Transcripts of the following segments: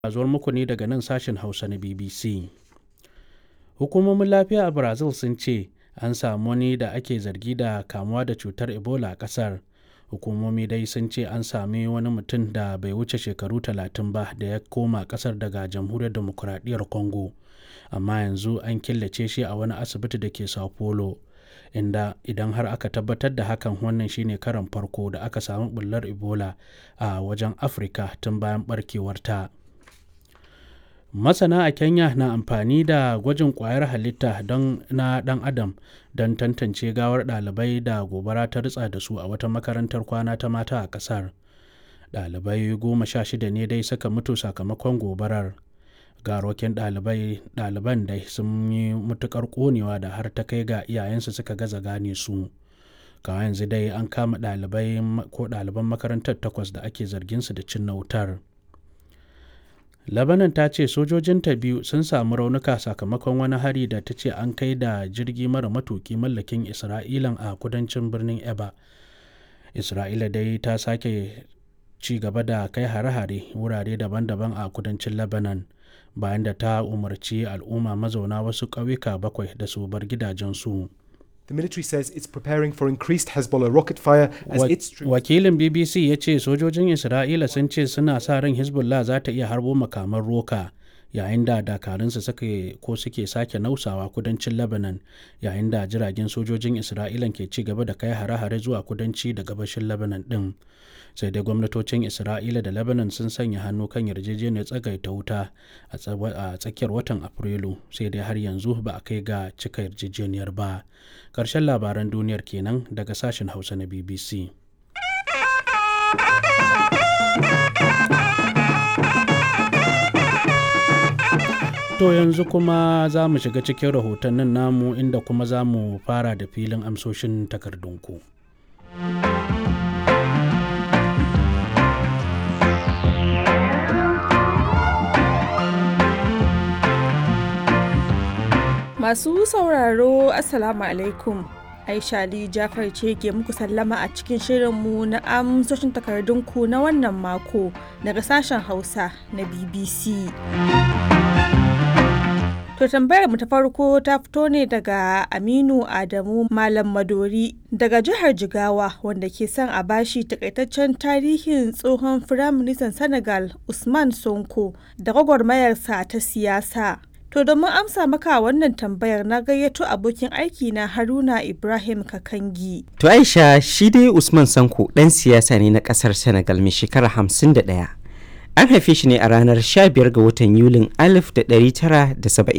zuwar muku ne daga nan sashen Hausa na BBC. Hukumomin lafiya a Brazil sun ce an samu wani da ake zargi da kamuwa da cutar Ebola a ƙasar. Hukumomi dai sun ce an sami wani mutum da bai wuce shekaru talatin ba da ya koma ƙasar daga Jamhuriyar Demokuraɗiyyar Congo, amma yanzu an killace shi a wani asibiti da ke Sao Paulo, inda idan har aka tabbatar da hakan wannan shine karon farko da aka samu ɓullar Ebola a wajen Afirka tun bayan ɓarkewarta. Masana a Kenya na amfani da gwajin ƙwayar halitta don na ɗan adam don tantance gawar ɗalibai da gobara ta ritsa da su a wata makarantar kwana ta mata a ƙasar. Ɗalibai goma sha shida ne dai suka mutu sakamakon gobarar. Garokin ɗaliban dai sun yi matuƙar ƙonewa da har ta kai ga iyayensu suka gaza gane su. Kawo yanzu dai an kama ɗalibai ko ɗaliban makarantar takwas da ake zargin su da cinna wutar. Lebanon ta ce sojojinta biyu sun samu raunuka sakamakon wani hari da ta ce an kai da jirgi mara matuki mallakin Isra'ilan a kudancin birnin Eba. Isra'ila dai ta sake ci gaba da kai hare-hare wurare daban-daban a kudancin Lebanon bayan da ta umarci al'umma mazauna wasu ƙauyuka bakwai da su bar gidajensu. The military says it's preparing for increased Hezbollah rocket fire as its troops Wakilin BBC ya ce sojojin Isra'ila sun ce suna sa ran Hezbollah za ta iya harbo makaman roka yayin da dakarunsu suke ko suke sake nausawa kudancin Lebanon yayin da jiragen sojojin Isra'ila ke ci gaba da kai hare-hare zuwa kudanci da gabashin Lebanon din. Sai dai gwamnatocin Isra'ila da Lebanon sun sanya hannu kan yarjejeniyar tsagaita wuta a tsakiyar watan Afrilu sai dai har yanzu ba a kai ga cika yarjejeniyar ba. Ƙarshen labaran duniyar kenan daga sashen Hausa na BBC. To yanzu kuma za mu shiga cikin rahotannin namu inda kuma za mu fara da filin amsoshin takardunku. Masu sauraro Assalamu alaikum. Aisha Ali Jafar ce ke muku sallama a cikin shirinmu na amsoshin takardunku na wannan mako daga sashen Hausa na BBC. To tambayar mu ta farko ta fito ne daga Aminu Adamu Malam Madori daga jihar Jigawa wanda ke son a bashi takaitaccen tarihin tsohon Firaministan Senegal Usman Sonko da gwagwarmayarsa ta siyasa. To domin amsa maka wannan tambayar na gayyato abokin aiki na Haruna Ibrahim Kakangi. To Aisha shi dai Usman Sanko ɗan siyasa ne na ƙasar Senegal mai shekara hamsin da ɗaya. An haife shi ne a ranar 15 ga watan Yulin 1974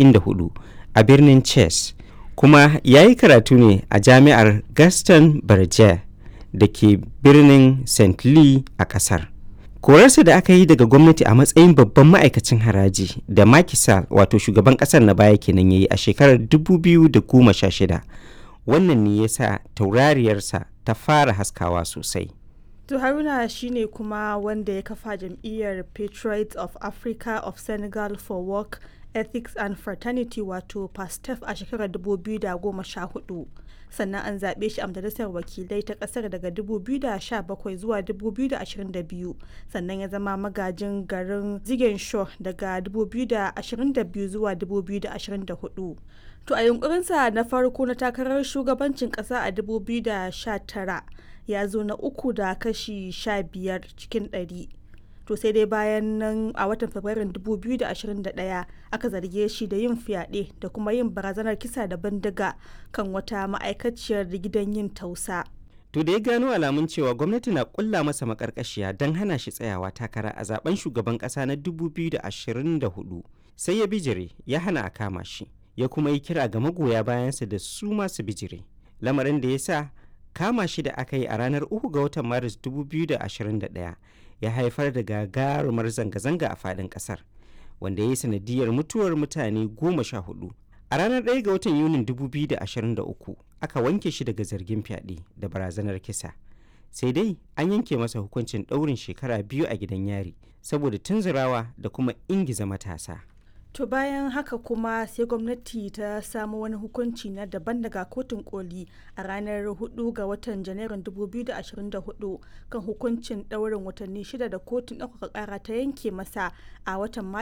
a birnin Chess, kuma ya yi karatu ne a jami'ar Gaston Berger da ke birnin St. Louis a ƙasar. korarsa da aka yi daga gwamnati a matsayin babban ma'aikacin haraji da Macky Sall wato shugaban kasar na baya kenan yayi a shekarar 2016 wannan ne ya sa taurariyarsa ta fara haskawa sosai To Haruna shine kuma wanda ya kafa jam'iyyar Patriots of Africa of Senegal for Work Ethics and Fraternity wato PASTEF a shekarar 2014. sannan an zaɓe shi a majalisar wakilai ta ƙasar daga 2017 zuwa 2022 sannan ya zama magajin garin ziguinchor daga 2022 zuwa 2024 to a yunkurinsa na farko na takarar shugabancin ƙasa a 2019 ya zo na uku da kashi 15 cikin 100 to sai dai bayan nan a watan fabrairun 2021 aka zarge shi da yin fyaɗe da kuma yin barazanar kisa da bindiga kan wata ma'aikaciyar gidan yin tausa to da ya gano alamun cewa gwamnati na kulla masa makarkashiya don hana shi tsayawa takara a zaben shugaban kasa na 2024 sai ya bijire ya hana a kama shi ya kuma yi kira ga magoya bayansa da su masu bijire lamarin da ya sa kama shi da aka yi a ranar 3 ga watan maris 2021 ya haifar da gagarumar zanga-zanga a fadin kasar wanda ya yi sanadiyar mutuwar mutane goma sha hudu a ranar 1 ga watan yunin 2023 aka wanke shi daga zargin fyaɗe da barazanar kisa sai dai an yanke masa hukuncin ɗaurin shekara biyu a gidan yari saboda tunzurawa da kuma ingiza matasa To bayan haka kuma sai gwamnati ta samu wani hukunci na daban daga kotun koli a ranar 4 ga watan janairun 2024 kan hukuncin ɗaurin watanni shida da kotun ɗaukaka ƙara ta yanke masa a watan